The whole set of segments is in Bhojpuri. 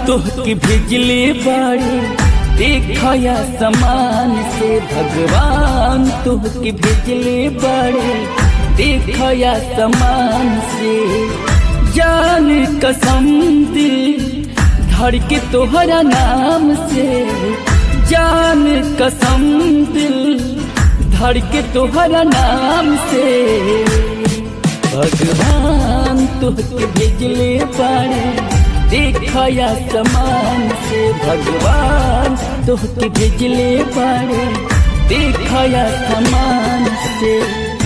तोहके भेजले बाड़े देखया समान से भगवान तोहके भेजले बाड़े देखया समान से जान कसम दिल धड़ के तोहरा नाम से जान कसम दिल धड़ के तोहरा नाम से भगवान तोहके भेजले बाड़े देखया समान से भगवान तोहके भेजले बाड़े देखया समान से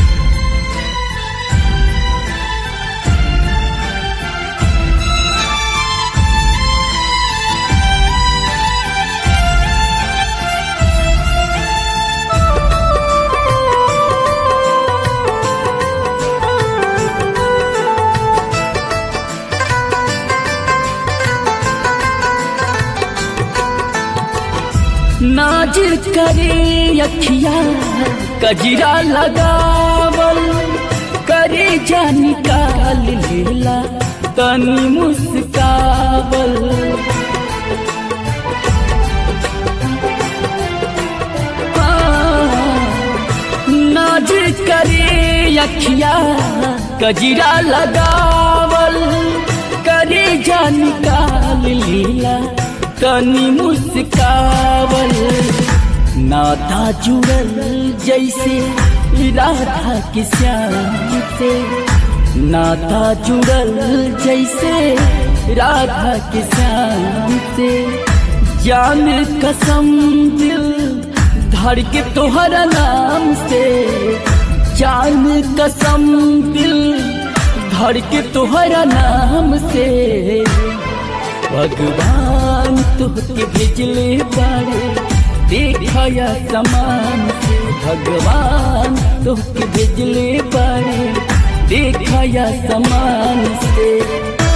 नाजिर करे अखिया कजरा लगावल करे जा निकाल लेला तनी मुस्कावल नाजिर करे अखिया कजरा लगावल करे जा निकाल लेला तनी मुस्कावल नाता जुड़ल जैसे राधा के श्याम से नाता जुड़ल जैसे राधा के श्याम से जान कसम दिल धड़ के तोहरा नाम से जान कसम दिल धड़ के तोहरा नाम से भगवान तुहके भेजले बाड़े देखया समान से भगवान तुहके भेजले बाड़े देखया समान से